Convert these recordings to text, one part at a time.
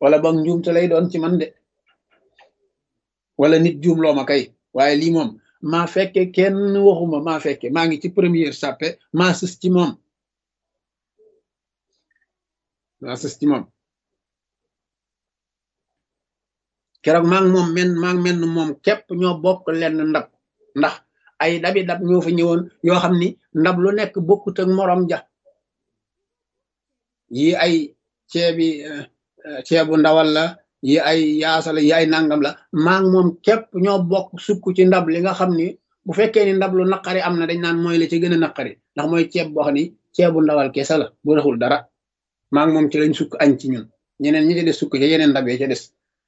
wala boog njuumte lay doon ci man de wala nit juum loo ma kay waaye lii moom maa fekke kenn waxuma maa fekke maa ngi ci première sàppe maa sës ci moom maa sës ci moom keroog maa ngi moom men maa ngi mel ni moom képp ñoo bokk lenn ndab ndax ay dabi dab ñoo fa ñëwoon yoo xam ni ndab lu nekk bokkut ak morom ja yi ay ceebi ceebu ndawal la yi ay yaasa la yi ay nangam la maa ngi moom képp ñoo bokk sukk ci ndab li nga xam ni bu fekkee ni ndab lu naqari am na dañ naan mooy la ci gën a naqari ndax mooy ceeb boo xam ni ceebu ndawal kese la bu raxul dara maa ngi moom ci lañ sukk añ ci ñun ñeneen ñi ci des sukk ca yeneen ndab yi ca des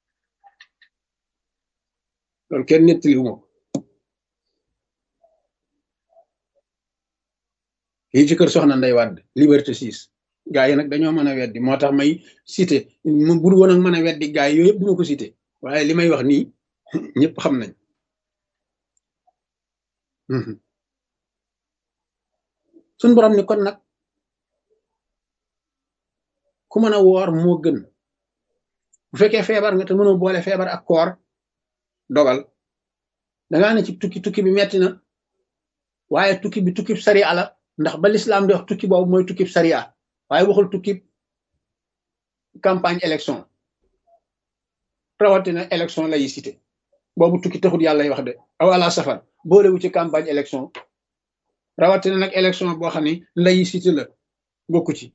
loolu kenn nettali wu ma ko fii ci kër soxna Ndey Wàdd liberté 6 gaa yi nag dañoo mën a weddi moo tax may cité mu bur woon ak mën a weddi gaa yi yooyu yëpp duma ko cité waaye li may wax nii ñëpp xam nañ suñ borom ni kon nag ku mën a woor moo gën bu fekkee feebar nga te mënoo boole feebar ak koor dogal dangaa ne ci tukki tukki bi metti na waaye tukki bi tukki sariya la ndax ba lislaam di wax tukki boobu mooy tukki sariya waaye waxul tukki campagne élection rawatina élection laïcité boobu tukki taxut yàlla lay wax de aw ala safar boolewu ci campagne élection rawatina nag élection boo xam ne laïcité la bokku ci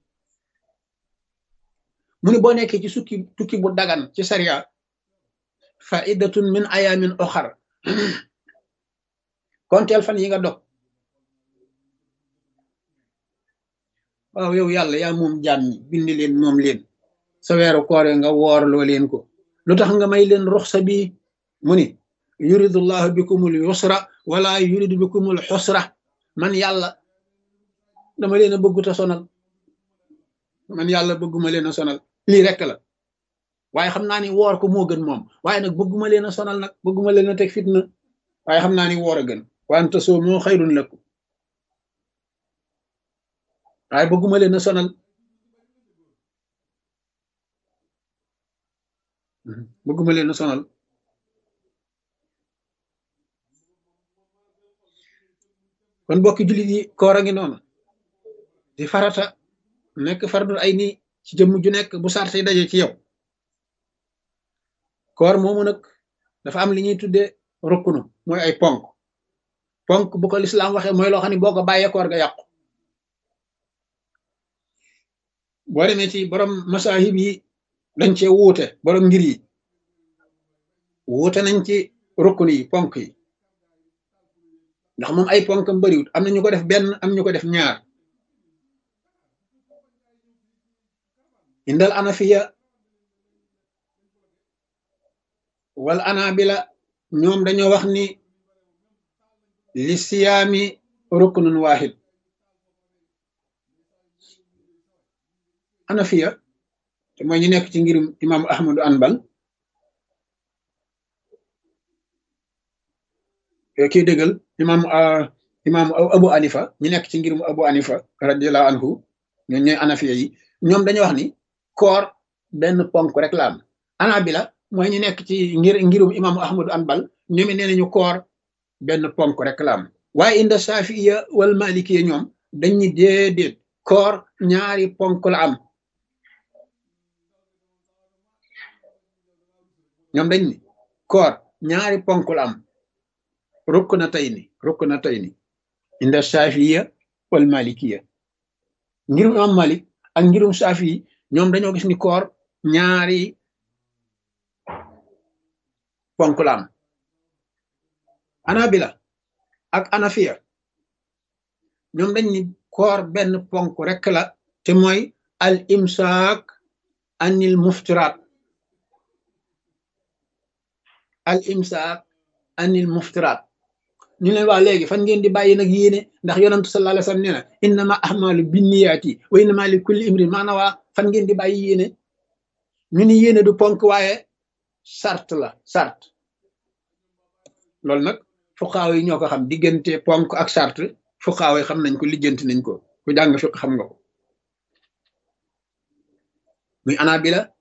mu ni boo nekkee ci sukki tukki bu dagan ci sariya faidatun min ayamin oxar konteel fan yi nga dog waaw yow yàlla yaa moom jaam ñi bind leen moom leen sa weeru koore nga woor loo leen ko lu tax nga may leen ruxsa bi mu ni yuridullahu bikumul yusra wala yuridu bikumul xusra man yàlla dama leen a bëgguta sonal man yàlla bëgguma leen a sonal lii rekk la waaye xam naa ni woor ko moo gën moom waaye nag bëgguma leen a sonal nag bëgguma leen a teg fitna waaye xam naa ni woor a gën wante soo moo xayrun lakum waaye bëgguma leen a sonal bëgguma leen a sonal kon bokki jullit yi koor a ngi noonu di farata nekk fardul ay nii ci jëmm ju nekk bu sarte yi daje ci yow koor moomu nag dafa am li ñuy tuddee rukkunu mooy ay ponk ponk bu ko lislaam waxee mooy loo xam ne boo ko bàyyee koor ga yàqu boo demee ci borom masahib yi dañ cee wuute borom ngir yi wuute nañ ci rukkunu yi ponk yi ndax moom ay ponkam bariwut am na ñu ko def benn am ñu ko def ñaar indal anafiya wal anabila ñoom dañoo wax ni li siyaami ruknun wahid anafiya te mooy ñu nekk ci ngirum imam ahmadu anbal kii dëggal imam imam abu anifa ñu nekk ci ngirum abu anifa radiallahu anhu ñoom ñooy anafiya yi ñoom dañoo wax ni koor benn ponk rek la am anabila mooy ñu nekk ci ngir ngirum imam ahmadu anbal ñoom it nee nañu koor benn ponk rek la am waaye inda safiya wal malikiya ñoom dañ ñi déedéet koor ñaari ponk la am ñoom dañ ni koor ñaari ponk la am rukk na tey ni rukk na tey ni inda safiya wal malikiya ngirum imam malik ak ngirum safi ñoom dañoo gis ni koor ñaari ponk la am anabila ak anafiya ñoom dañ ni koor benn ponk rek la te mooy al imsaak anil muftiraat al imsaak anil muftiraat ñu leen waa léegi fan ngeen di bàyyi nag yéene ndax yonantu sallallahu alayhi wasallam nee na innama ahmalu binniyaati wa innama li kulli imrin maana waa fan ngeen di bàyyi yéene ñu ni yéene du ponk waaye sart la sart loolu nag fuqaaw yi ñoo ko xam diggante ponk ak sart fuqaaw yi xam nañ ko lijjanti nañ ko ku jàng fiq xam nga ko muy anabila